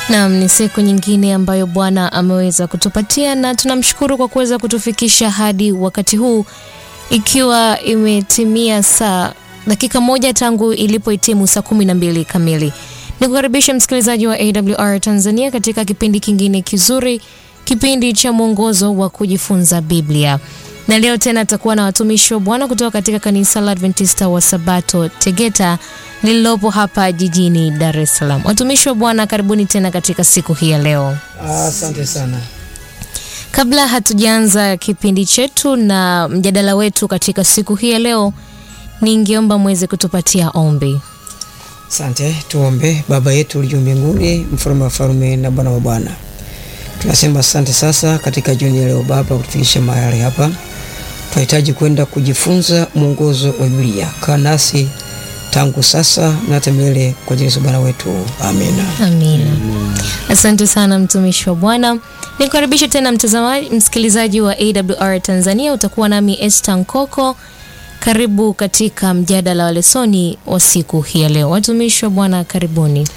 Naam, ni siku nyingine ambayo Bwana ameweza kutupatia na tunamshukuru kwa kuweza kutufikisha hadi wakati huu, ikiwa imetimia saa dakika moja tangu ilipohitimu saa kumi na mbili kamili. Ni kukaribisha msikilizaji wa AWR Tanzania katika kipindi kingine kizuri, kipindi cha mwongozo wa kujifunza Biblia, na leo tena atakuwa na watumishi wa Bwana kutoka katika kanisa la Adventista wa Sabato Tegeta lililopo hapa jijini Dar es Salaam. Watumishi wa Bwana, karibuni tena katika siku hii ya leo. Asante sana. Kabla hatujaanza kipindi chetu na mjadala wetu katika siku hii ya leo, ningeomba mweze kutupatia ombi. Asante, tuombe. Baba yetu uliye mbinguni, mfalme wa falme na Bwana wa bwana, tunasema asante sasa katika jioni ya leo Baba kutufikisha mahali hapa. Tunahitaji kwenda kujifunza mwongozo wa Biblia. Kaa nasi tangu sasa na hata milele kwa jina la Bwana wetu, amina. Amina. Asante sana mtumishi wa Bwana. Nikukaribisha tena mtazamaji, msikilizaji wa AWR Tanzania. Utakuwa nami Esther Nkoko. Karibu katika mjadala wa lesoni wa siku hii ya leo. Watumishi wa Bwana, karibuni.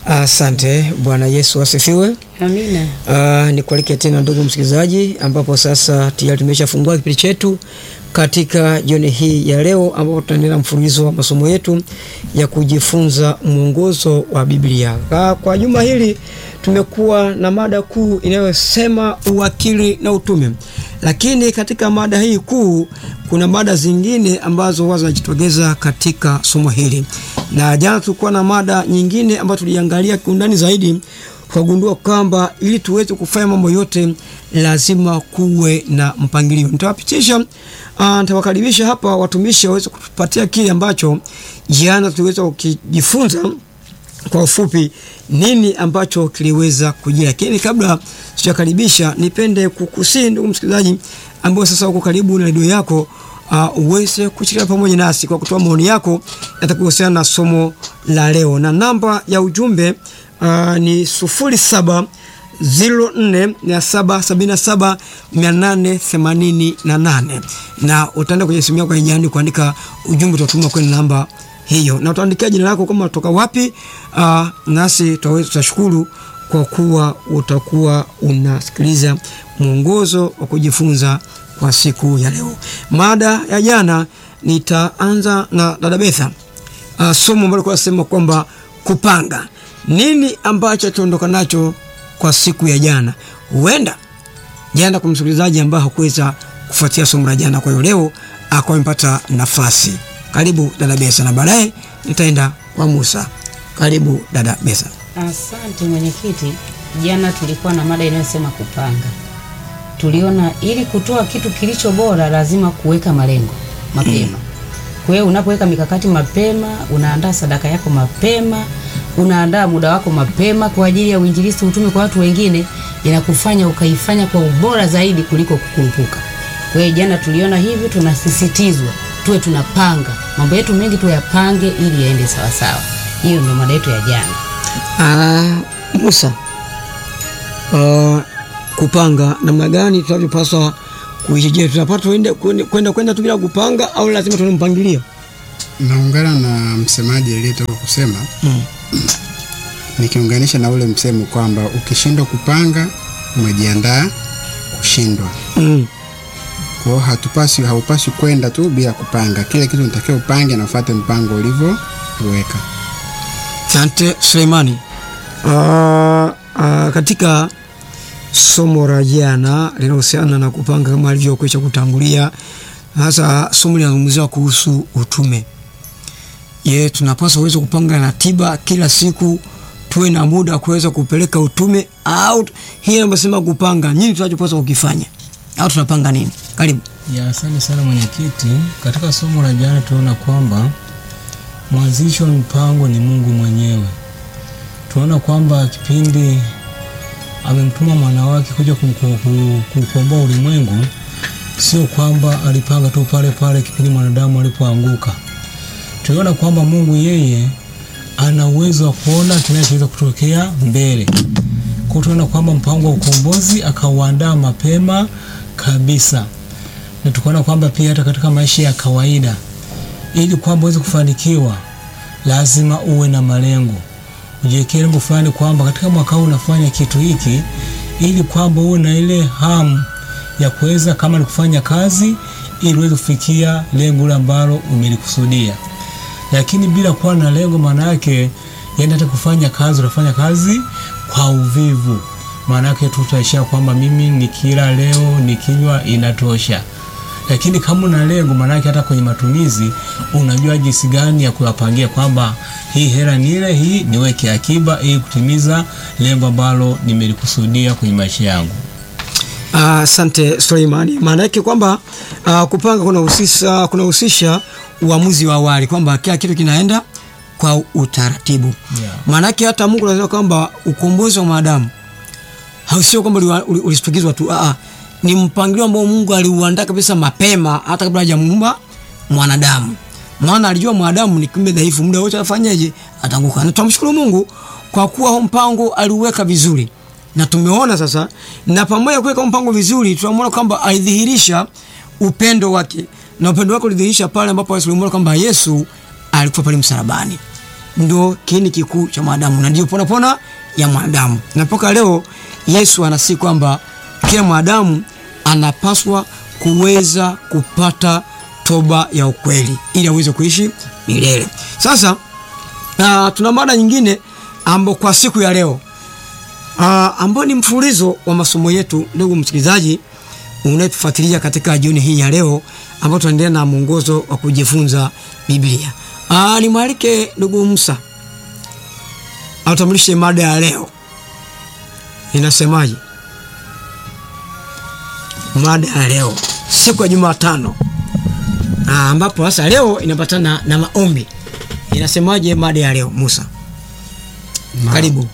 Asante. Bwana Yesu asifiwe. Amina. Uh, nikualike tena ndugu msikilizaji, ambapo sasa tayari tumeshafungua kipindi chetu katika jioni hii ya leo, ambapo tutaendelea mfululizo wa masomo yetu ya kujifunza mwongozo wa Biblia. Kwa, kwa juma hili tumekuwa na mada kuu inayosema uwakili na utume, lakini katika mada hii kuu kuna mada zingine ambazo huwa zinajitokeza katika somo hili, na jana tulikuwa na mada nyingine ambayo tuliangalia kiundani zaidi tukagundua kwamba ili tuweze kufanya mambo yote lazima kuwe na mpangilio. Nitawapitisha, uh, nitawakaribisha hapa watumishi waweze kutupatia kile ambacho jana tuliweza kukijifunza kwa ufupi, nini ambacho kiliweza kujia. Lakini kabla sijakaribisha, nipende kukusii ndugu msikilizaji, ambao sasa uko karibu na redio yako uh, uweze kushirikiana pamoja nasi kwa kutoa maoni yako yatakuhusiana na somo la leo, na namba ya ujumbe Uh, ni sufuri saba ziro nne mia saba sabini na saba mia nane themanini na nane na utaenda kwenye simu yako yenyeani kuandika ujumbe utatuma kwenye namba hiyo, na utaandikia jina lako kama unatoka wapi. Uh, nasi tutashukuru kwa kuwa utakuwa unasikiliza mwongozo wa kujifunza kwa siku ya leo. Mada ya jana nitaanza na dada Betha, uh, somo ambalo kwa sema kwamba kupanga nini ambacho tuondoka nacho kwa siku ya jana. Huenda jana kwa msikilizaji ambaye hakuweza kufuatia somo la jana, kwa hiyo leo akawa amepata nafasi. Karibu dada Besa, na baadaye nitaenda kwa Musa. Karibu dada Besa. Asante mwenyekiti. Jana tulikuwa na mada inayosema kupanga. Tuliona ili kutoa kitu kilicho bora lazima kuweka malengo mapema. Kwa hiyo unapoweka mikakati mapema, unaandaa sadaka yako mapema unaandaa muda wako mapema kwa ajili ya uinjilisti, utume kwa watu wengine, inakufanya ukaifanya kwa ubora zaidi kuliko kukurupuka. Kwa hiyo jana tuliona hivyo, tunasisitizwa tuwe tunapanga mambo yetu mengi, tuyapange ili yaende sawa sawa. Hiyo ndio mada yetu ya jana. Uh, Musa, uh, kupanga namna gani tunavyopaswa kuishi? Je, tunapata kwenda kwenda tu bila kupanga au lazima tuna mpangilio? Naungana na msemaji aliyetoka kusema mm. Nikiunganisha na ule msemo kwamba ukishindwa kupanga umejiandaa kushindwa. mm. Kwa hiyo hatupasi haupasi kwenda tu bila kupanga. Kile kitu unatakiwa upange na ufuate mpango ulivyoweka. Asante Suleimani. Uh, uh, katika somo la jana linahusiana na kupanga kama alivyokwisha kutangulia, hasa somo linazungumzia kuhusu utume. Ye, tunapaswa uweze kupanga ratiba kila siku, tuwe na muda wa kuweza kupeleka utume au hii anasema kupanga nini tunachopaswa kukifanya au tunapanga nini? Karibu. Ya, asante sana mwenyekiti. Katika somo la jana tunaona kwamba mwanzishi wa mpango ni Mungu mwenyewe. Tunaona kwamba kipindi amemtuma mwana wake kuja kukomboa ulimwengu, sio kwamba alipanga tu pale pale kipindi mwanadamu alipoanguka tuliona kwamba Mungu yeye ana uwezo wa kuona kinachoweza kutokea mbele. Kwa tunaona kwamba mpango wa ukombozi akauandaa mapema kabisa, na tukaona kwamba pia hata katika maisha ya kawaida, ili kwamba uweze kufanikiwa, lazima uwe na malengo. ujiwekee lengo fulani kwamba katika mwaka huu unafanya kitu hiki ili kwamba uwe na ile hamu ya kuweza kama ni kufanya kazi ili uweze kufikia lengo lile ambalo umelikusudia lakini bila kuwa na lengo maana yake yani hata kufanya kazi unafanya kazi kwa uvivu maana yake tu utaishia kwamba mimi nikila leo nikinywa inatosha lakini kama una lengo maana yake hata kwenye matumizi unajua jinsi gani ya kuyapangia kwamba hii hela ni ile hii niweke akiba ili kutimiza lengo ambalo nimelikusudia kwenye maisha yangu Asante Suleimani. Maana yake kwamba uh, kupanga kunahusisha kunahusisha uamuzi wa awali kwamba kila kitu kinaenda kwa utaratibu. Yeah. Maana yake hata Mungu anasema kwamba ukombozi wa mwanadamu hausio kwamba uliwa- uli- ulistukizwa tu, ah, ni mpangilio ambao Mungu aliuandaa kabisa mapema hata kabla hajamuumba mwanadamu. Maana alijua mwanadamu ni kiumbe dhaifu, muda wote afanyeje? Atanguka. Na tunamshukuru Mungu kwa kuwa huu mpango aliuweka vizuri, na tumeona sasa, na pamoja kuweka mpango vizuri, tunamwona kwamba alidhihirisha upendo wake, na upendo wake ulidhihirisha pale ambapo tulimwona kwamba Yesu alikuwa pale msalabani ndo kiini kikuu cha mwanadamu na ndio ponapona ya mwanadamu. Na mpaka leo Yesu anasi kwamba kila mwanadamu anapaswa kuweza kupata toba ya ukweli ili aweze kuishi milele. Sasa uh, tuna mada nyingine ambayo kwa siku ya leo uh, ambayo ni mfululizo wa masomo yetu, ndugu msikilizaji unayetufuatilia katika jioni hii ya leo, ambapo tunaendelea na mwongozo wa kujifunza Biblia. Ah, nimwalike ndugu Musa atambulishe mada ya leo inasemaje. Mada ya leo siku ya Jumatano, ah, ambapo sasa leo inapatana na maombi. Inasemaje mada ya leo Musa? Karibu.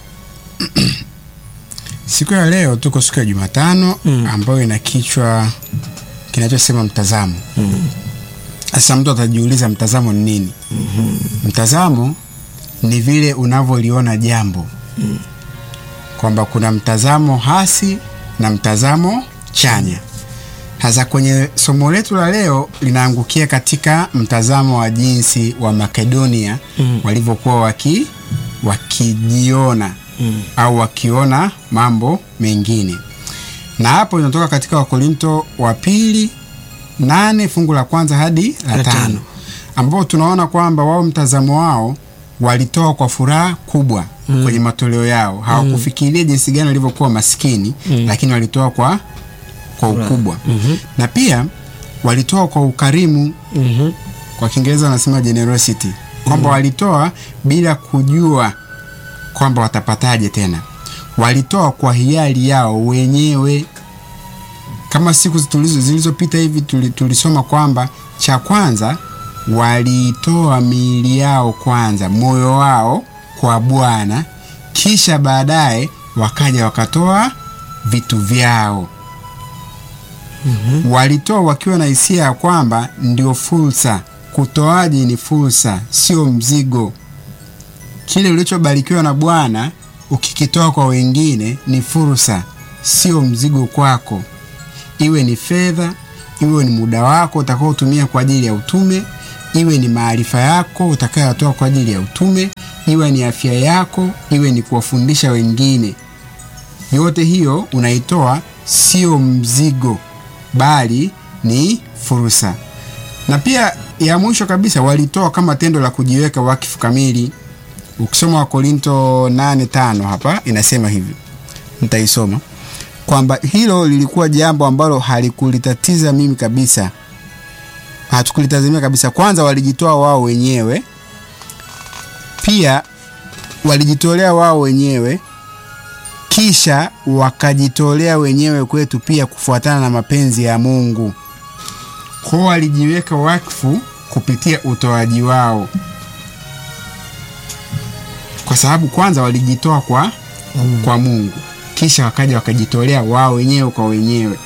Siku ya leo tuko siku ya Jumatano Mm. ambayo ina kichwa kinachosema mtazamo. Sasa mtu atajiuliza mtazamo ni nini? Mtazamo ni vile unavyoliona jambo, kwamba kuna mtazamo hasi na mtazamo chanya. Sasa kwenye somo letu la leo linaangukia katika mtazamo wa jinsi wa Makedonia Mm. walivyokuwa waki wakijiona Mm. au wakiona mambo mengine, na hapo inatoka katika Wakorinto wa pili nane fungu la kwanza hadi la La tano. tano ambao tunaona kwamba wao mtazamo wao walitoa kwa furaha kubwa Mm. kwenye matoleo yao. Hawakufikiria jinsi gani walivyokuwa maskini Mm. lakini walitoa kwa kwa Furaha. ukubwa Mhm. na pia walitoa kwa ukarimu, Mhm. kwa Kiingereza wanasema generosity, kwamba walitoa bila kujua kwamba watapataje tena. Walitoa kwa hiari yao wenyewe, kama siku tulizo- zilizopita hivi tuli- tulisoma kwamba cha kwanza walitoa miili yao kwanza, moyo wao kwa Bwana, kisha baadaye wakaja wakatoa vitu vyao walitoa wakiwa na hisia ya kwamba ndio fursa. Kutoaji ni fursa, sio mzigo. Kile ulichobarikiwa na Bwana ukikitoa kwa wengine ni fursa, sio mzigo kwako. Iwe ni fedha, iwe ni muda wako utakaotumia kwa ajili ya utume, iwe ni maarifa yako utakayotoa kwa ajili ya utume, iwe ni afya yako, iwe ni kuwafundisha wengine yote hiyo unaitoa sio mzigo bali ni fursa. Na pia ya mwisho kabisa walitoa kama tendo la kujiweka wakifu kamili. Ukisoma Wakorinto 8:5 hapa inasema hivi, nitaisoma kwamba hilo lilikuwa jambo ambalo halikulitatiza mimi kabisa, hatukulitazamia kabisa. Kwanza walijitoa wao wenyewe, pia walijitolea wao wenyewe kisha wakajitolea wenyewe kwetu pia kufuatana na mapenzi ya Mungu. Kwao walijiweka wakfu kupitia utoaji wao, kwa sababu kwanza walijitoa kwa, kwa Mungu, kisha wakaja wakajitolea wao wenyewe kwa wenyewe.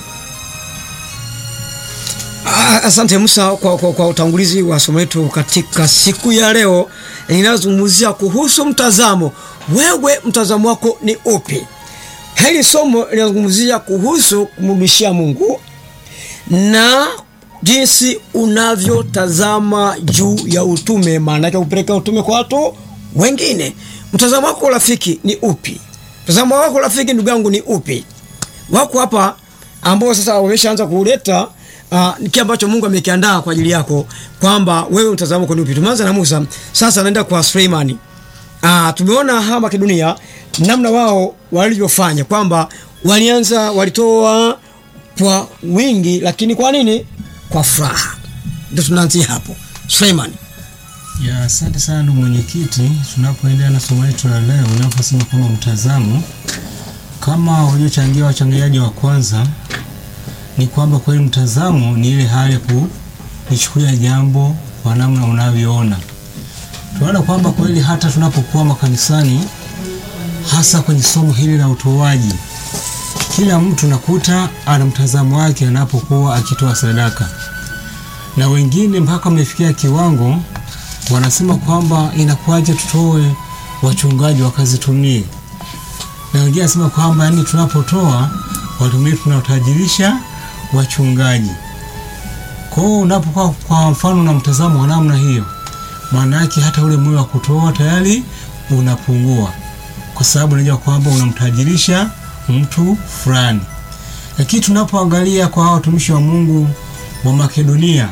Ah, Asante Musa kwa, kwa, kwa utangulizi wa somo letu katika siku ya leo linalozungumzia kuhusu mtazamo. Wewe mtazamo wako ni upi? Hili somo linazungumzia kuhusu kumrudishia Mungu na jinsi unavyotazama juu ya utume, maana yake kupeleka utume kwa watu wengine. mtazamo wako rafiki ni upi? Mtazamo wako rafiki, ndugu yangu, ni upi? Wako hapa ambao sasa wameshaanza kuleta uh, kile ambacho Mungu amekiandaa kwa ajili yako, kwamba wewe mtazamo wako ni upi. Tumeanza na Musa, sasa naenda kwa Suleimani. Ah, tumeona hawa Makedonia namna wao walivyofanya kwamba walianza walitoa kwa wingi, lakini kwa nini? Kwa furaha. Ndio tunaanzia hapo. Suleiman. Ya, asante sana ndugu mwenyekiti. Tunapoendelea na somo letu la leo, unaposema kwamba mtazamo, kama waliochangia wachangiaji wa kwanza, ni kwamba kweli mtazamo ni ile hali ya kulichukulia jambo kwa namna unavyoona. Tunaona kwamba kweli hata tunapokuwa makanisani, hasa kwenye somo hili la utoaji, kila mtu nakuta ana mtazamo wake anapokuwa akitoa sadaka, na wengine mpaka wamefikia kiwango wanasema kwamba inakuwaje tutoe wachungaji wakazitumie, na wengine wanasema kwamba yani tunapotoa watumie tunatajirisha wachungaji. Kwa hiyo unapokuwa kwa mfano na mtazamo wa namna hiyo, maana yake hata ule moyo wa kutoa tayari unapungua, kwa sababu unajua kwamba unamtajirisha mtu fulani. Lakini tunapoangalia kwa hao watumishi wa Mungu wa Makedonia,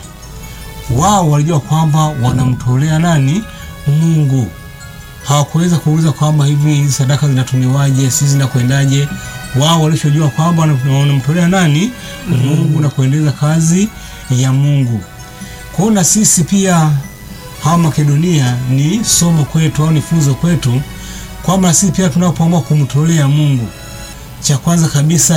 wao walijua kwamba wanamtolea nani? Mungu. Hawakuweza kuuliza kwamba hivi hizi sadaka zinatumiwaje, sisi zinakwendaje. Wao walichojua kwamba wanamtolea nani? Mungu na kuendeleza kazi ya Mungu. Kwa hiyo na sisi pia hawa Makedonia ni somo kwetu au ni funzo kwetu kwamba sisi pia tunapoamua kumtolea Mungu, cha kwanza kabisa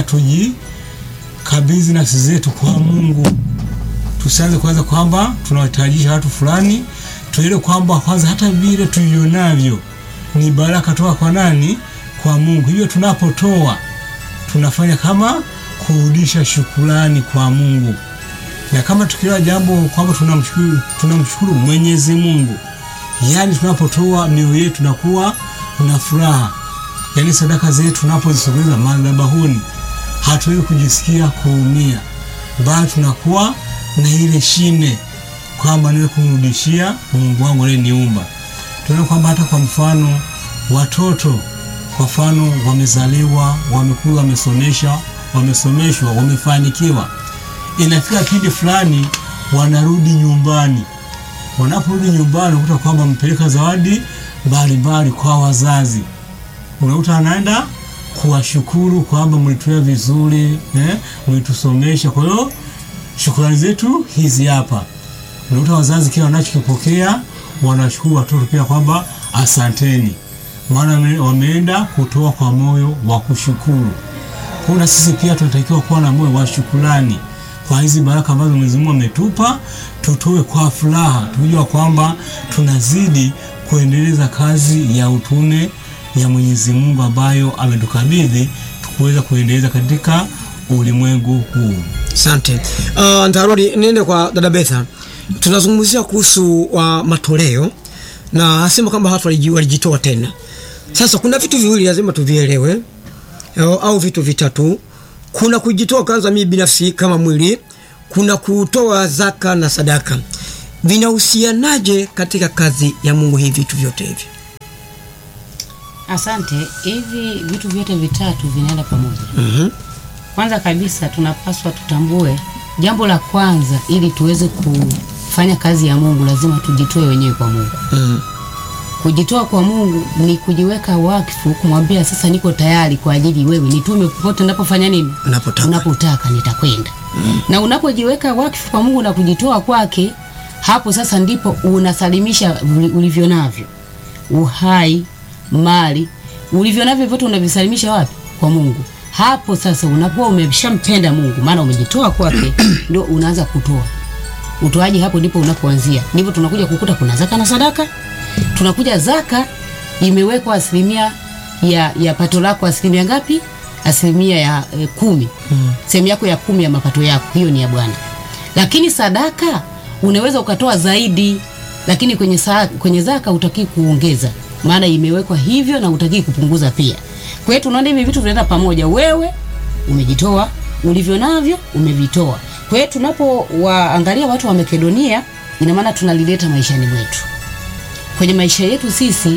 tujikabidhi nafsi zetu kwa Mungu tusianze kwanza kwamba tunawahitajisha watu fulani, tuelewe kwamba kwanza hata vile tulionavyo ni baraka toka kwa nani? Kwa Mungu. Hivyo tunapotoa tunafanya kama kurudisha shukurani kwa Mungu, na kama tukielewa jambo kwamba tunamshukuru tunamshukuru Mwenyezi Mungu, yaani tunapotoa mioyo yetu nakuwa na furaha, yaani sadaka zetu tunapozisogeza madhabahuni hatuwezi kujisikia kuumia, bali tunakuwa na ile shime kwamba niwe kumrudishia Mungu wangu aliyeniumba. Tunaona kwamba hata kwa mfano watoto, kwa mfano wamezaliwa, wamekula, wamesomesha, wamesomeshwa, wamefanikiwa, inafika kipindi fulani wanarudi nyumbani. Wanaporudi nyumbani, unakuta kwamba wamepeleka zawadi mbalimbali kwa wazazi, unakuta anaenda kuwashukuru kwamba mlituia vizuri eh, mlitusomesha. Kwa hiyo shukrani zetu hizi hapa. Unakuta wazazi kila wanachokipokea wanashukuru watoto pia kwamba asanteni, maana wameenda kutoa kwa moyo wa kushukuru. Kuna sisi pia tunatakiwa kuwa na moyo wa shukrani kwa hizi baraka ambazo Mwenyezi Mungu ametupa, tutoe kwa furaha, tukijua kwamba tunazidi kuendeleza kazi ya utume ya Mwenyezi Mungu ambayo ametukabidhi tukuweza kuendeleza katika ulimwengu huu. Asante. Uh, ntarudi niende kwa dada Betha. Tunazungumzia kuhusu uh, matoleo na asema kwamba watu waliji- walijitoa tena. Sasa kuna vitu viwili lazima tuvielewe au, au vitu vitatu. Kuna kujitoa kwanza, mimi binafsi kama mwili, kuna kutoa zaka na sadaka. Vinahusianaje katika kazi ya Mungu hivi vitu vyote hivi? Asante. Hivi vitu vyote vitatu vinaenda pamoja. Mhm. Kwanza kabisa tunapaswa tutambue jambo la kwanza, ili tuweze kufanya kazi ya Mungu lazima tujitoe wenyewe kwa Mungu. Mhm. Kujitoa kwa Mungu ni kujiweka wakfu, kumwambia sasa, niko tayari kwa ajili wewe, nitume popote unapofanya nini, Unapotaka. unapotaka nitakwenda. Na unapojiweka wakfu kwa Mungu na kujitoa kwake, hapo sasa ndipo unasalimisha uli- ulivyo navyo, uhai, mali, ulivyo navyo vyote unavisalimisha wapi? Kwa Mungu. Hapo sasa unakuwa umeshampenda Mungu, maana umejitoa kwake, ndio unaanza kutoa utoaji hapo ndipo unapoanzia. Ndipo tunakuja kukuta kuna zaka na sadaka. Tunakuja zaka imewekwa asilimia ya, ya pato lako asilimia ngapi? Asilimia ya e, kumi. Sehemu yako ya kumi ya mapato yako, hiyo ni ya Bwana. Lakini sadaka unaweza ukatoa zaidi, lakini kwenye, sa, kwenye zaka utaki kuongeza, maana imewekwa hivyo na utaki kupunguza pia. Kwa hiyo tunaona hivi vitu vinaenda pamoja. Wewe umejitoa, ulivyo navyo umevitoa. Kwa hiyo tunapowaangalia watu wa Makedonia, ina maana tunalileta maishani mwetu, kwenye maisha yetu sisi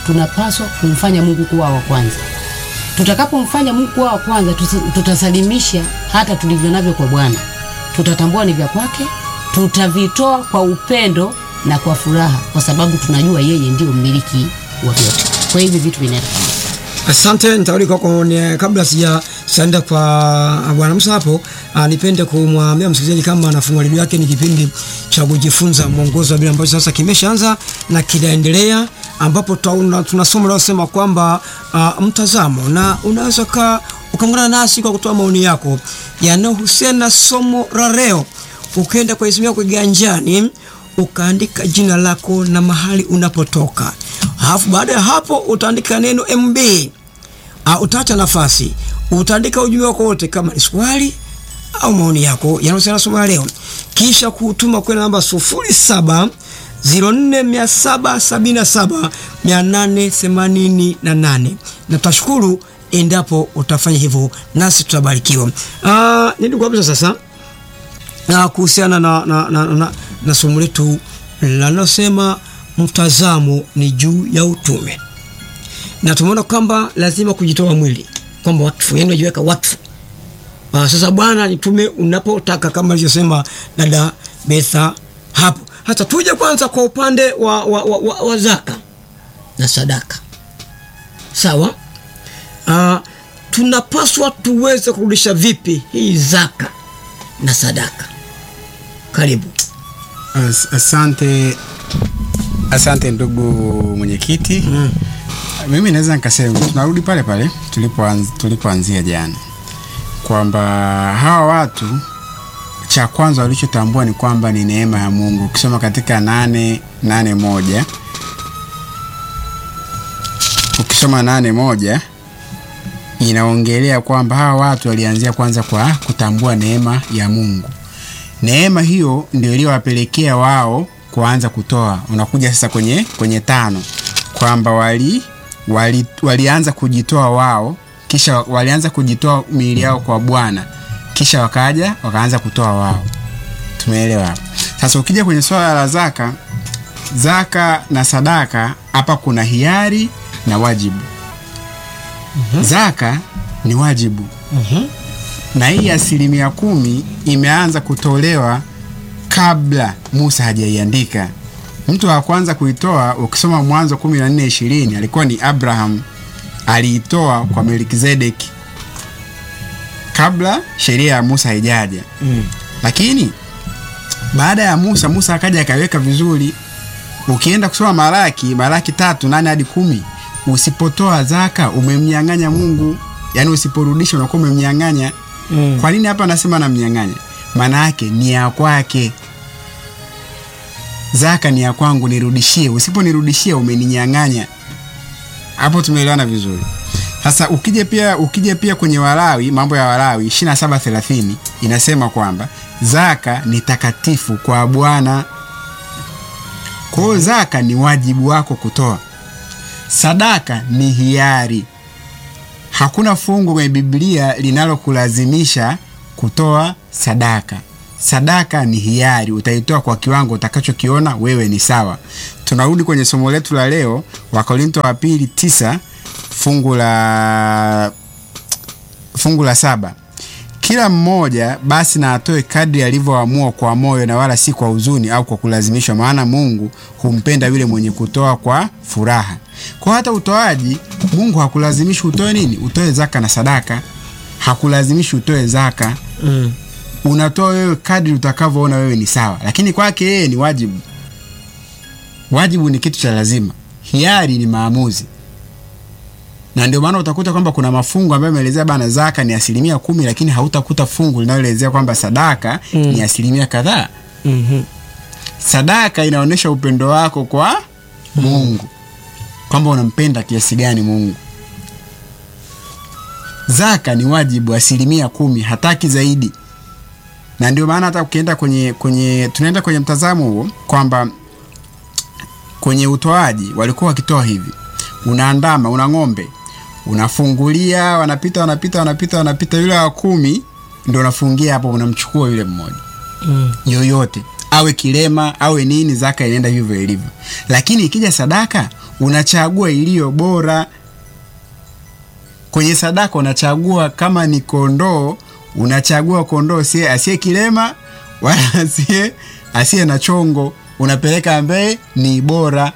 tunapaswa kumfanya Mungu kuwa wa kwanza. Tutakapomfanya Mungu kuwa wa kwanza, tusi- tutasalimisha hata tulivyo navyo kwa Bwana, tutatambua ni vya kwake, tutavitoa kwa upendo na kwa furaha, kwa sababu tunajua yeye ndio mmiliki wa vyote. Kwa hivi vitu vinaenda pamoja. Asante, nitarudi kwako ni- kabla sija saenda kwa bwana Musa hapo. ah, nipende kumwambia msikilizaji kama anafungua redio yake, ni kipindi cha kujifunza mwongozo wa Biblia ambacho sasa kimeshaanza na kinaendelea, ambapo tuna, tuna somo linalosema kwamba ah, mtazamo, na unaweza ka ukaungana nasi kwa kutoa maoni yako yanayohusiana na somo la leo, ukaenda kwa simu yako kiganjani ukaandika jina lako na mahali unapotoka, alafu baada ya hapo utaandika neno MB. Uh, utaacha nafasi, utaandika ujumbe wako wote, kama ni swali au maoni yako yanahusiana na somo la leo, kisha kutuma kwenda namba 07 0477 888 na tutashukuru endapo utafanya hivyo, nasi tutabarikiwa. Uh, nini kabisa sasa na kuhusiana na, na, na, na, na somo letu linalosema mtazamo ni juu ya utume, na tumeona kwamba lazima kujitoa mwili, kwamba wakfu, yani unajiweka wakfu. Ah, sasa Bwana nitume unapotaka, kama alivyosema dada Betha hapo. Hata tuje kwanza kwa upande wa, wa, wa, wa, wa zaka na sadaka, sawa. Ah, tunapaswa tuweze kurudisha vipi hii zaka na sadaka? Karibu. As, asante asante ndugu mwenyekiti mm. mimi naweza nikasema tunarudi pale pale tulipoanz- tulipoanzia jana kwamba hawa watu cha kwanza walichotambua ni kwamba ni neema ya mungu ukisoma katika nane nane moja ukisoma nane moja inaongelea kwamba hawa watu walianzia kwanza kwa kutambua neema ya mungu neema hiyo ndio iliyowapelekea wao kuanza kutoa unakuja sasa kwenye kwenye tano kwamba wali, wali walianza kujitoa wao kisha walianza kujitoa miili yao kwa bwana kisha wakaja wakaanza kutoa wao tumeelewa hapo sasa ukija kwenye swala la zaka zaka na sadaka hapa kuna hiari na wajibu zaka ni wajibu na hii asilimia kumi imeanza kutolewa kabla Musa hajaiandika. Mtu wa kwanza kuitoa ukisoma Mwanzo kumi na nne ishirini alikuwa ni Abraham, aliitoa kwa Melkizedeki kabla sheria ya Musa haijaja Mm. lakini baada ya Musa, Musa akaja akaweka vizuri. Ukienda kusoma Malaki, Malaki tatu nane hadi kumi, usipotoa zaka umemnyang'anya Mungu, yaani usiporudisha unakuwa umemnyang'anya. Mm. Kwa nini hapa anasema namnyang'anya? Maana yake ni ya kwake. Zaka ni ya kwangu, nirudishie. Usiponirudishia umeninyang'anya. Hapo tumeelewana vizuri. Sasa ukija pia ukija pia kwenye Walawi, mambo ya Walawi 27:30 inasema kwamba zaka ni takatifu kwa Bwana. Kwa hiyo zaka ni wajibu wako kutoa. Sadaka ni hiari. Hakuna fungu kwenye Biblia linalokulazimisha kutoa sadaka. Sadaka ni hiari, utaitoa kwa kiwango utakachokiona wewe ni sawa. Tunarudi kwenye somo letu la leo, Wakorinto wa pili tisa fungu la fungu la saba kila mmoja basi na atoe kadri alivyoamua kwa moyo na wala si kwa huzuni au kwa kulazimishwa, maana Mungu humpenda yule mwenye kutoa kwa furaha. Kwa hata utoaji, Mungu hakulazimishi utoe nini, utoe zaka na sadaka, hakulazimishi utoe zaka. Mm. Unatoa wewe kadri utakavyoona wewe ni sawa, lakini kwake yeye ni wajibu. Wajibu ni kitu cha lazima, hiari ni maamuzi na ndio maana utakuta kwamba kuna mafungu ambayo yameelezea bana zaka ni asilimia kumi lakini hautakuta fungu linaloelezea kwamba sadaka Mm. ni asilimia kadhaa Mhm. sadaka inaonyesha upendo wako kwa mungu kwamba unampenda kiasi gani mungu zaka ni wajibu asilimia kumi hataki zaidi na ndio maana hata ukienda kwenye kwenye tunaenda kwenye mtazamo huo kwamba kwenye utoaji walikuwa wakitoa hivi unaandama una ng'ombe unafungulia wanapita wanapita wanapita wanapita yule wa kumi ndo unafungia hapo unamchukua yule mmoja Mm. yoyote awe kilema awe nini zaka inaenda hivyo ilivyo lakini ikija sadaka unachagua iliyo bora. Kwenye sadaka unachagua kama ni kondoo, unachagua kondoo sie asiye kilema wala asiye asiye na chongo, unapeleka ambaye ni bora.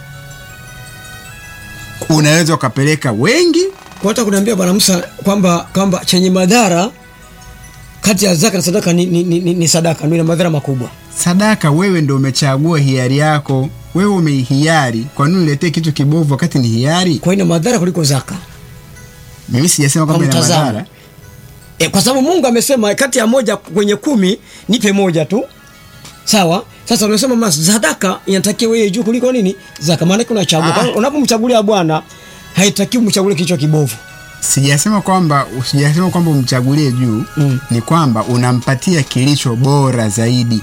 Unaweza ukapeleka wengi Kwa hata kuniambia Bwana Musa kwamba kwamba chenye madhara kati ya zaka na sadaka ni, ni, ni, ni sadaka ndio ina madhara makubwa. sadaka wewe ndo umechagua hiari yako, wewe umeihiari. Kwa nini uletee kitu kibovu wakati ni hiari? Kwa hiyo ina madhara kuliko zaka. Mimi sijasema Kwa kwamba ina mtazamo. madhara. E, kwa sababu Mungu amesema kati ya moja kwenye kumi nipe moja tu. Sawa? Sasa unasema mas sadaka inatakiwa wewe juu kuliko nini? Zaka maana yake unachagua. Ah. Kwa hiyo Unapomchagulia Bwana haitakiwi umchagulie kichwa kibovu. Sijasema kwamba sijasema kwamba umchagulie juu Mm. ni kwamba unampatia kilicho bora zaidi,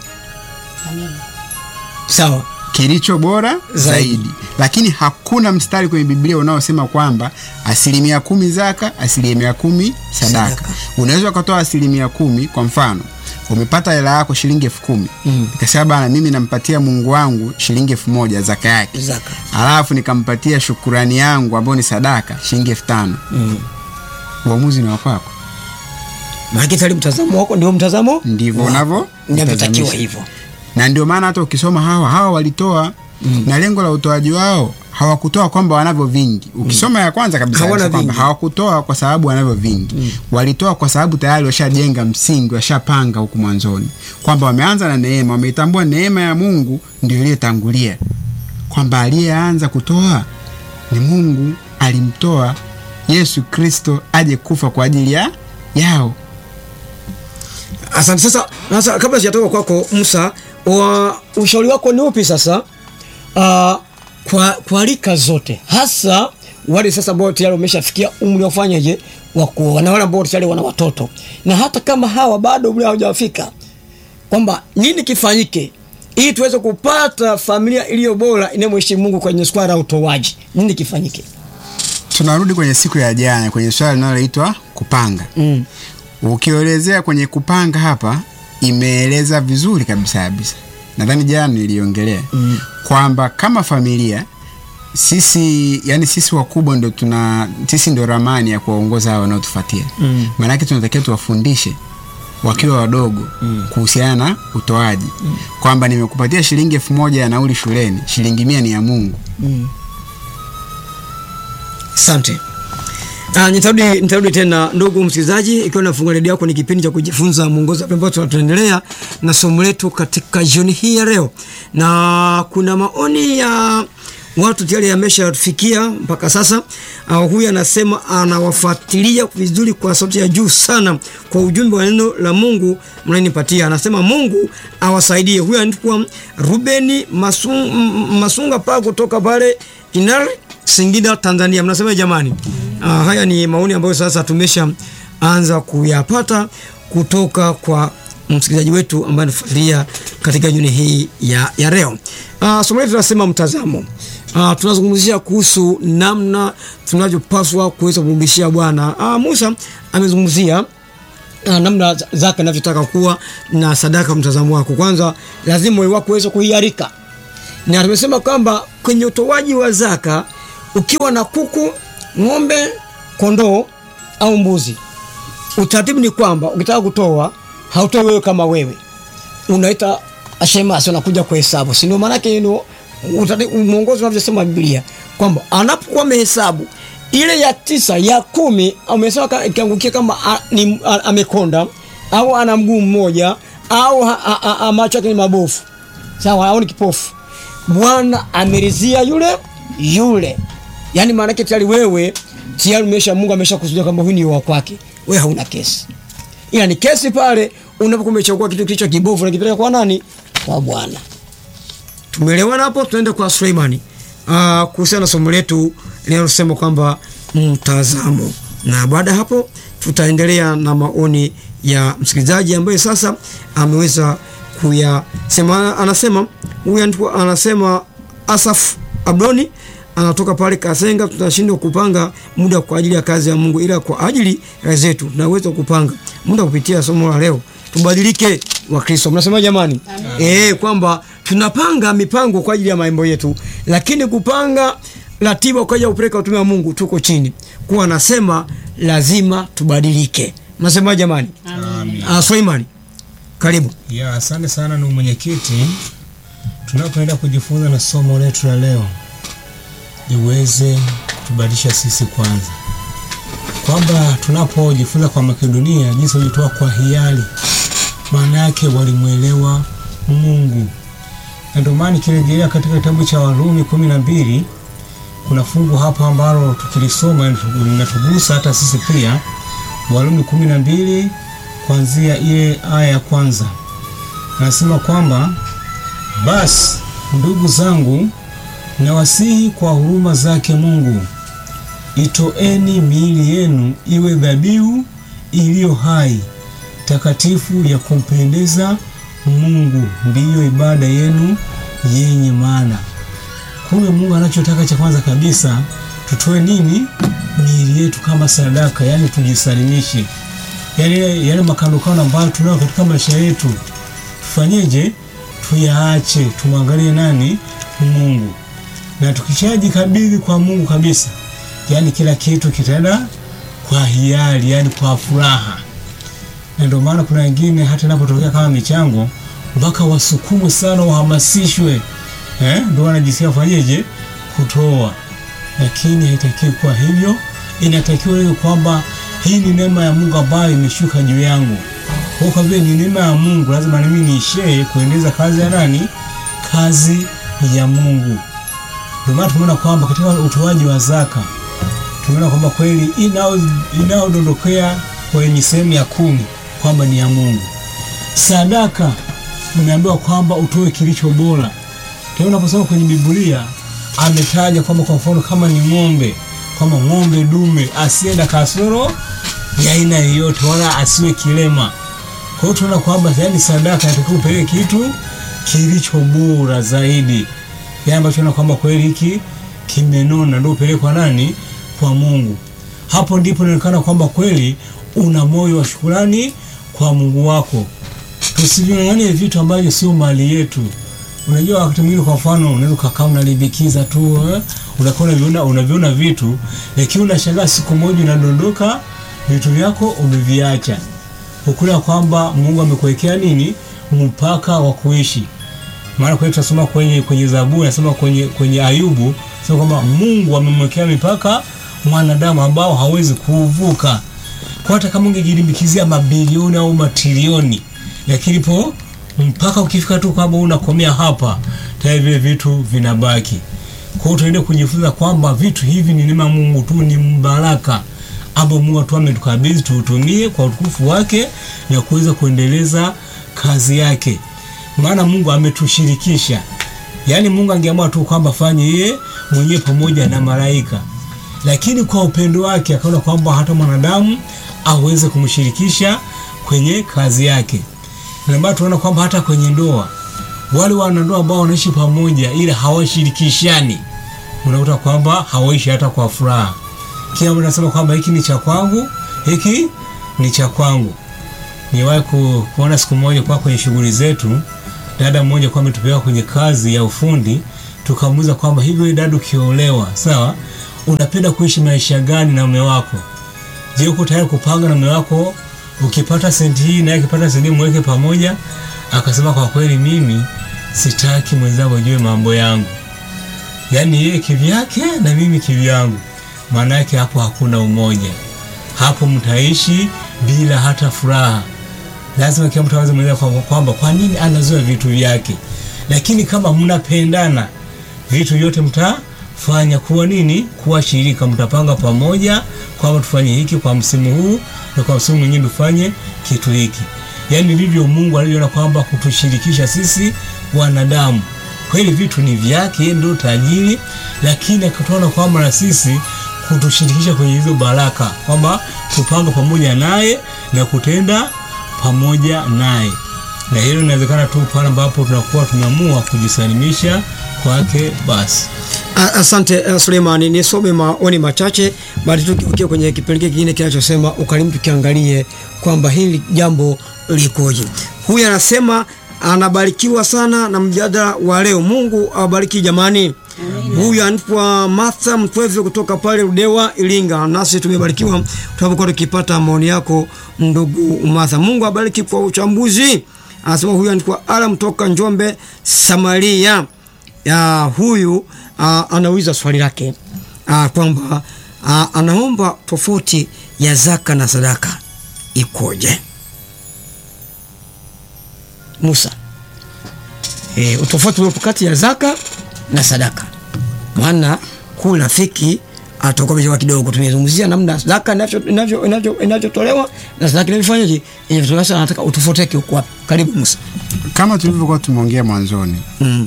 Sawa. kilicho bora Zaidi. zaidi. Lakini hakuna mstari kwenye Biblia unaosema kwamba asilimia kumi zaka, asilimia kumi sadaka. Sadaka. Unaweza ukatoa asilimia kumi. Kwa mfano, umepata hela yako shilingi elfu kumi Mm. nikasema bana, mimi nampatia Mungu wangu shilingi elfu moja zaka yake, Zaka. alafu nikampatia shukurani yangu ambayo ni sadaka shilingi elfu tano Mm. Uamuzi ni wa kwako. Maana tayari mtazamo wako ndio mtazamo Ndivyo wako. unavyo Inavyotakiwa mtazamisha. hivyo. na ndio maana hata ukisoma hawa hawa walitoa na lengo la utoaji wao hawakutoa kwamba wanavyo vingi. Ukisoma ya kwanza kabisa Hawana inasema kwamba vingi. hawakutoa kwa sababu wanavyo vingi, walitoa kwa sababu tayari washajenga msingi, washapanga huku mwanzoni kwamba wameanza na neema, wameitambua neema ya Mungu ndio iliyotangulia, kwamba aliyeanza kutoa ni Mungu, alimtoa Yesu Kristo aje kufa kwa ajili ya yao. Asante. Sasa sasa, kabla sijatoka kwako Musa, wa ushauri wako ni upi sasa? Uh, kwa, kwa rika zote hasa wale sasa ambao tayari wameshafikia umri wa kufanyaje wa kuoa na wale ambao tayari wana watoto, na hata kama hawa bado umri hawajafika, kwamba nini kifanyike ili tuweze kupata familia iliyo bora inayomheshimu Mungu kwenye swala la utoaji? Nini kifanyike? Tunarudi kwenye siku ya jana kwenye swala linaloitwa kupanga. Mm. Ukielezea kwenye kupanga hapa, imeeleza vizuri kabisa kabisa. Nadhani jana niliongelea Mm. kwamba kama familia sisi, yani sisi wakubwa ndo tuna sisi ndo ramani ya kuwaongoza hawa wanaotufuatia. Mm. Maanake tunatakiwa tuwafundishe wakiwa wadogo kuhusiana na utoaji, kwamba nimekupatia shilingi elfu moja ya nauli shuleni, shilingi mia ni ya Mungu. Asante. Ah, nitarudi nitarudi tena ndugu msikilizaji, ikiwa nafungua redio yako, ni kipindi cha kujifunza mwongozo ambao tunaendelea na somo letu katika jioni hii ya leo, na kuna maoni ya watu tayari yameshatufikia mpaka sasa. Uh, huyu anasema anawafuatilia vizuri kwa sauti ya juu sana kwa ujumbe wa neno la Mungu mnanipatia. Anasema Mungu awasaidie. Huyu anaitwa Rubeni Masunga, Masunga pa kutoka pale Inari Singida, Tanzania. Mnasema jamani? Uh, haya ni maoni ambayo sasa tumesha anza kuyapata kutoka kwa msikilizaji wetu ambaye anafuatilia katika jioni hii ya, ya leo. Uh, somo letu tunasema mtazamo. Uh, tunazungumzia kuhusu namna tunavyopaswa kuweza kumrudishia Bwana. Uh, Musa amezungumzia uh, namna zaka inavyotaka kuwa na sadaka. Mtazamo wako kwanza, lazima moyo wako uweze kuhiarika, na tumesema kwamba kwenye utoaji wa zaka, ukiwa na kuku, ng'ombe, kondoo au mbuzi, utaratibu ni kwamba ukitaka kutoa hautoi wewe kama wewe, unaita ashemasi, unakuja kuhesabu, si ndio? Maanake ndio mwongozo unavyosema Biblia kwamba anapokuwa amehesabu ile ya tisa ya kumi amesema ikiangukia kama a, ni, a, amekonda au ana mguu mmoja au a, a, a, macho yake ni mabofu sawa, au ni kipofu, Bwana ameridhia yule yule. Yani maana yake tayari wewe tayari umesha, Mungu amesha kusudia kwamba huyu ni wa kwake, wewe hauna kesi, ila ni kesi pale unapokuwa umechagua kitu kilicho kibovu na kipeleka kwa nani? Kwa Bwana. Tumeelewana hapo? Tunaenda kwa Suleimani uh, kuhusiana na somo letu linalosema kwamba mtazamo, na baada ya hapo tutaendelea na maoni ya msikilizaji ambaye sasa ameweza kuyasema. Anasema huyu anasema Asaf Abdoni anatoka pale Kasenga. Tutashindwa kupanga muda kwa ajili ya kazi ya Mungu, ila kwa ajili ya zetu tunaweza kupanga muda kupitia somo la leo. Tubadilike wa Kristo. Mnasema jamani? Eh, kwamba tunapanga mipango kwa ajili ya mambo yetu, lakini kupanga ratiba ukaja kupeleka utume wa Mungu, tuko chini kuwa anasema lazima tubadilike. Mnasema jamani? Ah, Suleiman, karibu. Ya, asante sana ndugu mwenyekiti. Tunapoenda kujifunza na somo letu la leo liweze kutubadilisha sisi kwanza, kwamba tunapojifunza kwa Makedonia jinsi walitoa kwa hiari, maana yake walimwelewa Mungu, na ndio maana ikirejelea katika kitabu cha Warumi kumi na mbili kuna fungu hapa ambalo tukilisoma linatugusa hata sisi pia. Warumi kumi na mbili kuanzia ile aya ya kwanza anasema kwamba basi ndugu zangu, nawasihi kwa huruma zake Mungu, itoeni miili yenu iwe dhabihu iliyo hai, takatifu, ya kumpendeza Mungu, ndiyo ibada yenu yenye maana. Kumbe Mungu anachotaka cha kwanza kabisa tutoe nini? Miili yetu kama sadaka, yani tujisalimishe, yale yale makandokano ambayo tunayo katika maisha yetu tufanyeje? Tuyaache, tumwangalie nani? Mungu. Na tukishajikabidhi kwa Mungu kabisa, yani kila kitu kitaenda kwa hiari, yani kwa furaha. Na ndio maana kuna wengine hata inapotokea kama michango, mpaka wasukumwe sana, wahamasishwe, eh, ndio wanajisikia fanyeje? Kutoa. Lakini haitakiwi kuwa hivyo, inatakiwa iwe kwamba hii ni neema ya Mungu ambayo imeshuka juu yangu. Kwa kwa vile ni neema ya Mungu, lazima na mimi niishee kuendeleza kazi ya nani? Kazi ya Mungu. Ndio maana tumeona kwamba katika utoaji wa zaka tumeona kwamba kweli inao inaodondokea kwenye sehemu ya kumi kwamba ni ya Mungu. Sadaka umeambiwa kwamba utoe kilicho bora. Tena unaposoma kwenye Biblia ametaja kwamba kwa mfano kama ni ng'ombe, kwamba ng'ombe dume asienda kasoro ya aina yoyote, wala asiwe kilema. Kwa hiyo tunaona kwamba yani sadaka inatakiwa upeleke kitu kilicho bora zaidi, yani ambacho tunaona kwamba kweli hiki kimenona, ndio upelekwa nani? Kwa Mungu. Hapo ndipo inaonekana kwamba kweli una moyo wa shukurani kwa Mungu wako. Tusiving'ang'anie vitu ambavyo sio mali yetu. Unajua wakati mwingine kwa mfano unaweza ukakaa unalibikiza tu eh? Unakuwa unaviona unaviona vitu lakini unashangaa siku moja unadondoka vitu vyako umeviacha. Ukula kwamba Mungu amekuwekea nini mpaka wa kuishi. Maana kwa hiyo tunasoma kwenye kwenye Zaburi nasema kwenye kwenye Ayubu sema kwamba Mungu amemwekea mipaka mwanadamu ambao hawezi kuvuka. Kwa hata kama ungejilimbikizia mabilioni au matrilioni lakini po mpaka ukifika tu kwamba unakomea hapa, tayari vile vitu vinabaki. Kwa hiyo tuende kujifunza kwamba vitu hivi ni neema Mungu tu, ni mbaraka ambao Mungu tu ametukabidhi tuutumie kwa utukufu wake na kuweza kuendeleza kazi yake, maana Mungu ametushirikisha. Yaani Mungu angeamua tu kwamba fanye yeye mwenyewe pamoja na malaika, lakini kwa upendo wake akaona kwamba hata mwanadamu aweze kumshirikisha kwenye kazi yake. Na maana tunaona kwamba hata kwenye ndoa wale wanandoa ambao wanaishi pamoja ila hawashirikishani, unakuta kwamba hawaishi hata kwa furaha. Kila mtu anasema kwamba hiki ni cha kwangu, hiki ni cha kwangu. Niwahi ku, kuona siku moja kwa kwenye shughuli zetu, dada mmoja kwa ametupeleka kwenye kazi ya ufundi, tukamuuliza kwamba hivyo dada, ukiolewa sawa, unapenda kuishi maisha gani na mume wako? Je, uko tayari kupanga na mume wako ukipata senti hii naye akipata senti hii mweke pamoja? Akasema kwa kweli, mimi sitaki mwenzangu ajue mambo yangu, yaani yeye kivyake na mimi kivyangu. Maana yake hapo hakuna umoja, hapo mtaishi bila hata furaha. Lazima kila mtu aweze mweleza kwamba kwamba kwa nini anazoea vitu vyake, lakini kama mnapendana vitu vyote mtafanya kuwa nini, kuwa shirika, mtapanga pamoja kwamba tufanye hiki kwa msimu huu na kwa msimu mwingine tufanye kitu hiki. Yaani ndivyo Mungu alivyoona kwamba kutushirikisha sisi wanadamu. Kweli vitu ni vyake, yeye ndio tajiri, lakini akatuona kwamba na sisi kutushirikisha kwenye hizo baraka, kwamba tupanga pamoja naye na kutenda pamoja naye, na hilo inawezekana tu pale ambapo tunakuwa tumeamua kujisalimisha kwake. Basi A- Asante uh, Suleimani, nisome maoni machache baada tu ukiwa kwenye kipengele kingine kinachosema ukarimu, tukiangalie kwamba hili jambo likoje. Huyu anasema anabarikiwa sana na mjadala wa leo. Mungu awabariki jamani. Huyu anaitwa Martha Mtweve kutoka pale Ludewa, Iringa. Nasi tumebarikiwa tunapokuwa tukipata maoni yako ndugu Martha. Mungu awabariki kwa uchambuzi. Anasema huyu anaitwa Ala kutoka Njombe, Samaria. Ya, huyu uh, anauliza swali lake uh, kwamba uh, anaomba tofauti ya zaka na sadaka ikoje? Musa, e, utofauti uliopo kati ya zaka na sadaka, maana huu rafiki atakuwa amechelewa kidogo. Tumezungumzia namna zaka inavyo- inavyo- inavyo- inavyotolewa na sadaka inavyofanyaje, inavyotolewa. Sasa anataka utofauti wake uko wapi? Karibu Musa. Kama tulivyokuwa tumeongea mwanzoni Mm.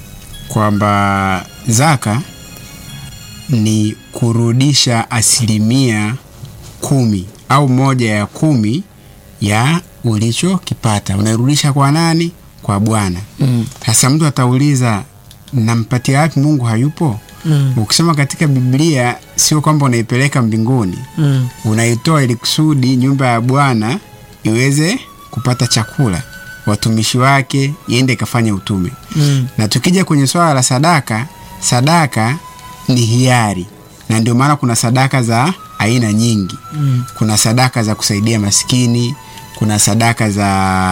kwamba zaka ni kurudisha asilimia kumi au moja ya kumi ya ulichokipata unairudisha kwa nani? Kwa Bwana. Mm. Sasa mtu atauliza nampatia wapi? Mungu hayupo? Mm. Ukisoma katika Biblia sio kwamba unaipeleka mbinguni, Mm. unaitoa ili kusudi nyumba ya Bwana iweze kupata chakula, watumishi wake iende ikafanya utume. Mm. Na tukija kwenye swala la sadaka, sadaka ni hiari, na ndio maana kuna sadaka za aina nyingi. Mm. Kuna sadaka za kusaidia maskini, kuna sadaka za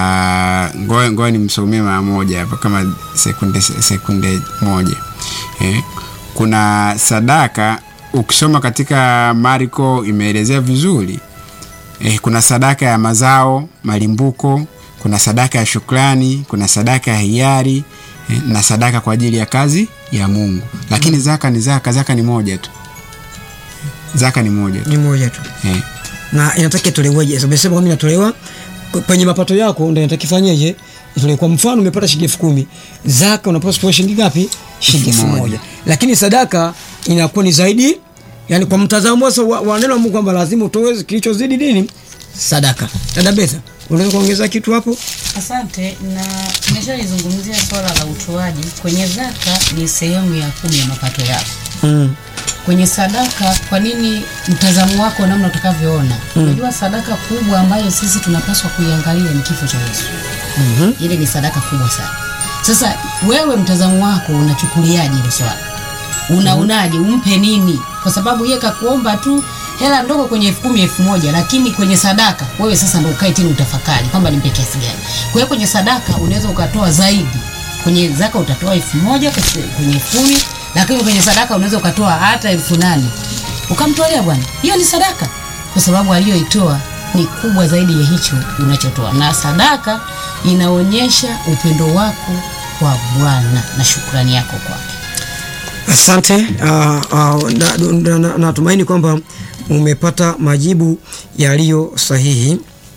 ngoja ngoja nimsomee mara moja hapa kama sekunde sekunde moja eh. Kuna sadaka ukisoma katika Marko imeelezea vizuri eh, kuna sadaka ya mazao malimbuko, kuna sadaka ya shukrani, kuna sadaka ya hiari eh, na sadaka kwa ajili ya kazi ya Mungu. Lakini zaka ni zaka, zaka ni moja tu, zaka ni moja tu Ni moja tu. eh. na inataka itoleweje? Sasa umesema kwamba inatolewa k- kwenye mapato yako, ndio inataka ifanyeje? Itolewe. Kwa mfano umepata shilingi elfu kumi zaka unapaswa kutoa shilingi ngapi? Shilingi elfu Elfu moja moja. lakini sadaka inakuwa ni zaidi, yani kwa mtazamo sasa wa, wa neno la Mungu kwamba lazima utoe kilichozidi nini? Sadaka. Dada Betha, unaweza kuongeza kitu hapo? Asante, na nimeshalizungumzia swala la utoaji. Kwenye zaka ni sehemu ya kumi ya mapato yako. Mm. Kwenye sadaka, kwa nini mtazamo wako namna utakavyoona? Unajua sadaka kubwa ambayo sisi tunapaswa kuiangalia ni kifo cha Yesu. Mhm. Ile ni sadaka kubwa sana. Sasa wewe mtazamo wako unachukuliaje hilo swala? Unaonaje? Umpe nini? Kwa sababu yeye kakuomba tu hela ndogo kwenye elfu kumi elfu moja lakini kwenye sadaka wewe sasa ndo ukae chini utafakari kwamba nimpe kiasi gani. Kwa hiyo kwenye sadaka unaweza ukatoa zaidi. Kwenye zaka utatoa elfu moja kwenye- kwenye elfu kumi lakini kwenye sadaka unaweza ukatoa hata elfu nane ukamtolea Bwana. Hiyo ni sadaka, kwa sababu aliyoitoa ni kubwa zaidi ya hicho unachotoa, na sadaka inaonyesha upendo wako kwa Bwana na shukrani yako kwake. Asante. Uh, uh, natumaini na, na, natumaini kwamba umepata majibu yaliyo sahihi.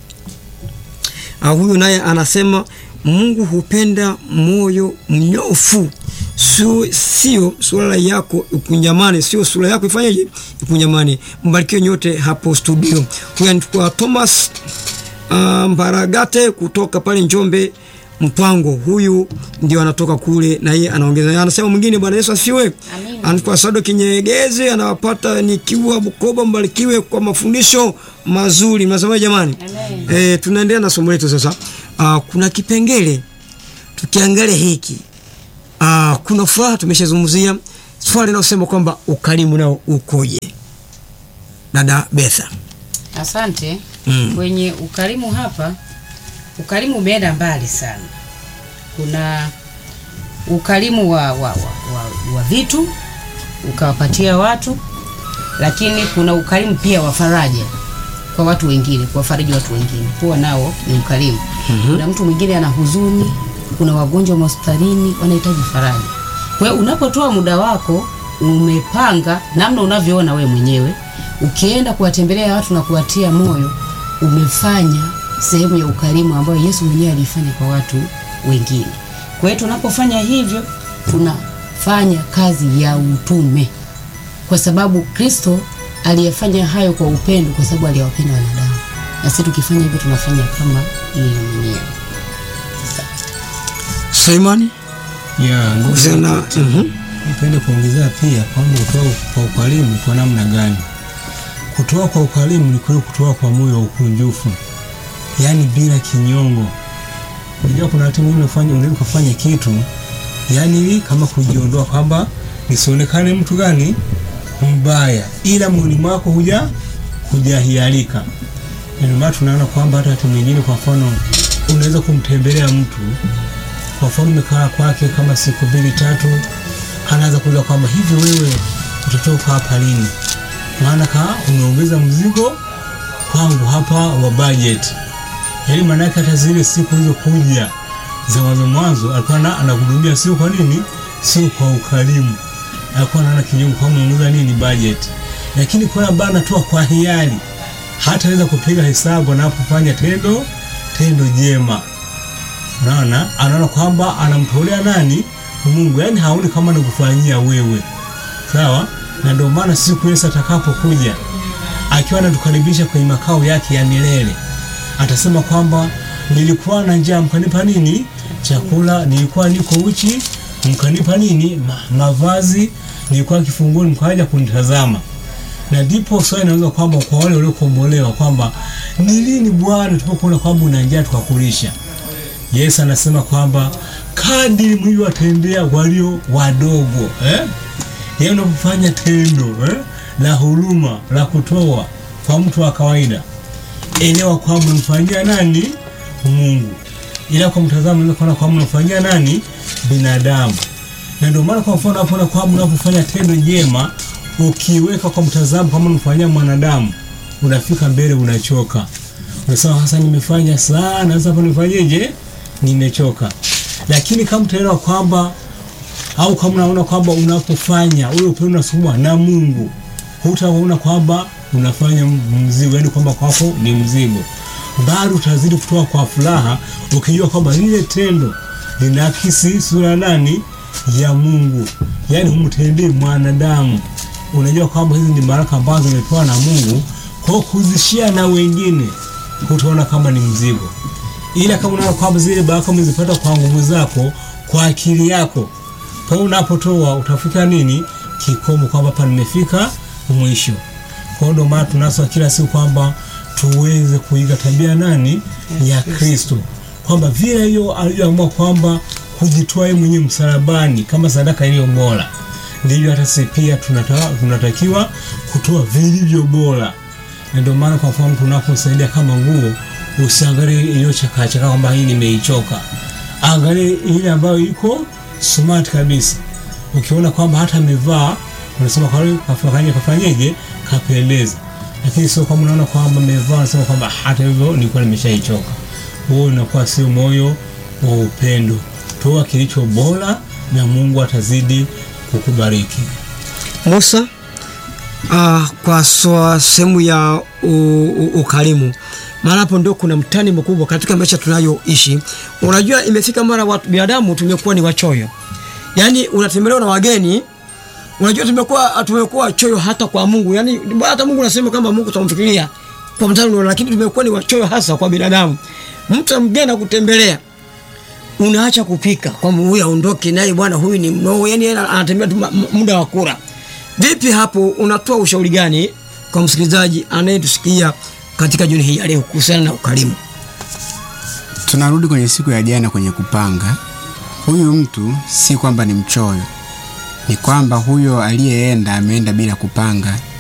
Uh, huyu naye anasema Mungu hupenda moyo mnyofu, sio sio sura yako ikunjamane, sio sura yako ifanyeje ikunjamane. Mbarikiwe nyote hapo studio. Huyu anaitwa Thomas uh, Mbaragate kutoka pale Njombe Mpango. Huyu ndio anatoka kule, na yeye anaongeza, anasema mwingine, Bwana Yesu asifiwe. Anaitwa Sado Kinyegezi, anawapata nikiwa Bukoba. Mbarikiwe kwa mafundisho mazuri. Mnasema jamani? Eh, tunaendelea na somo letu sasa. Uh, kuna kipengele tukiangalia hiki uh, kuna furaha tumeshazungumzia swali linalosema kwamba ukarimu nao ukoje, dada Betha? Asante. Mm. Kwenye ukarimu hapa, ukarimu umeenda mbali sana. Kuna ukarimu wa, wa, wa, wa, wa vitu ukawapatia watu, lakini kuna ukarimu pia wa faraja kwa watu wengine, kuwafariji watu wengine, huwa nao ni ukarimu. Kuna mtu mwingine ana huzuni, kuna wagonjwa hospitalini wanahitaji faraja. Kwa hiyo unapotoa muda wako, umepanga namna unavyoona we mwenyewe, ukienda kuwatembelea watu na kuwatia moyo, umefanya sehemu ya ukarimu ambayo Yesu mwenyewe alifanya kwa watu wengine. Kwa hiyo tunapofanya hivyo, tunafanya kazi ya utume kwa sababu Kristo aliyefanya hayo kwa upendo, kwa sababu aliyawapenda wanadamu, na sisi tukifanya hivyo tunafanya kama yeye mwenyewe. Suleimani ya ndugu kuhusiana na mhm. nipende kuongezea pia kwamba kutoa kwa ukarimu kwa namna gani? Kutoa kwa ukarimu ni kule kutoa kwa moyo wa ukunjufu, yaani bila kinyongo. unajua kuna wakati mwingine unafanya unaweza kufanya kitu yani ili kama kujiondoa kwamba nisionekane mtu gani mbaya, ila mwili mwako huja hujahialika. Ndio maana tunaona kwamba hata wakati mwingine, kwa mfano, unaweza kumtembelea mtu, kwa mfano umekaa kwake kama siku mbili tatu, anaanza kuuliza kwamba hivi wewe utatoka hapa lini? Maana ka umeongeza mzigo kwangu hapa wa budget. Yaani maana yake hata zile siku hizo kuja za mwanzo mwanzo alikuwa na- anakuhudumia sio kwa nini, sio kwa ukarimu, alikuwa anaona kinyume kwa umeongeza nini budget, lakini kwa bana anatoa kwa hiari, hata aweza kupiga hesabu anapofanya tendo tendo jema. Unaona, anaona kwamba anamtolea nani? Mungu, yaani haoni kama anakufanyia wewe, sawa. Na ndio maana siku Yesu atakapokuja akiwa anatukaribisha kwenye makao yake ya milele atasema kwamba nilikuwa na njaa mkanipa nini chakula, nilikuwa niko uchi mkanipa nini Ma, mavazi, nilikuwa kifungoni mkaja kunitazama. Na ndipo swali inaweza kwamba kwa wale waliokombolewa kwamba ni lini Bwana tunapokuona kwamba una njaa tukakulisha. Yesu anasema kwamba kadiri mlivyowatendea walio wadogo eh? Yeye unapofanya tendo eh? la huruma la kutoa kwa mtu wa kawaida elewa kwamba unamfanyia nani Mungu, ila kwa mtazamo unaweza kuona kwamba unamfanyia nani binadamu. Na ndio maana kwa mfano hapo na kwamba unapofanya tendo jema ukiweka kwa mtazamo kama unamfanyia mwanadamu, unafika mbele unachoka, unasema sasa nimefanya sana, sasa hapo nifanyeje? Nimechoka. Lakini kama utaelewa kwamba au kama unaona kwamba unapofanya ule upendo unasukumwa na Mungu, hutaona kwamba unafanya mzigo, yani kwamba kwako ni mzigo, bado utazidi kutoa kwa furaha, ukijua kwamba lile tendo linaakisi sura nani ya Mungu, yani humtendee mwanadamu. Unajua kwamba hizi ni baraka ambazo zimepewa na Mungu, kwa kuzishia na wengine, hutaona kama ni mzigo, ila kama unaona kwamba zile baraka umezipata kwa nguvu zako, kwa akili yako kwa hiyo unapotoa utafika nini kikomo, kwamba hapa nimefika mwisho. Kwa hiyo ndio maana tunaswa kila siku kwamba tuweze kuiga tabia nani ya Kristo, kwamba vile hiyo alivyoamua kwamba kujitoa yeye mwenyewe msalabani kama sadaka iliyo bora, ndivyo hata sisi pia tunata, tunatakiwa kutoa vilivyo bora. Na ndio maana kwa mfano tunaposaidia kama nguo, usiangalie iliyochakachakaa kwamba hii nimeichoka, angalie ile ambayo iko smart kabisa. Ukiona kwamba hata amevaa unasema kwa hiyo kafanye kafanyeje, kapendeza. Lakini sio kama unaona kwamba amevaa unasema kwamba hata hivyo nilikuwa nimeshaichoka. Huo unakuwa sio moyo wa upendo. Toa kilicho bora na Mungu atazidi kukubariki. Musa, ah, kwa swa- sehemu ya u- u- ukarimu, maana hapo ndio kuna mtani mkubwa katika maisha tunayoishi. Unajua, imefika mara watu binadamu tumekuwa ni wachoyo, yaani unatembelewa na wageni Unajua tumekuwa tumekuwa choyo hata kwa Mungu. Yaani hata Mungu anasema kama Mungu tutamfikiria kwa mtano, lakini tumekuwa ni wachoyo hasa kwa binadamu. Mtu mgeni akutembelea unaacha kupika kwamba huyu aondoke naye bwana huyu ni mnoo, yani yeye anatembea tu ma- m- muda wa kula. Vipi hapo unatoa ushauri gani kwa msikilizaji anayetusikia katika jioni hii ya leo kuhusiana na ukarimu? tunarudi kwenye siku ya jana kwenye kupanga. Huyu mtu si kwamba ni mchoyo, ni kwamba huyo aliyeenda ameenda bila kupanga,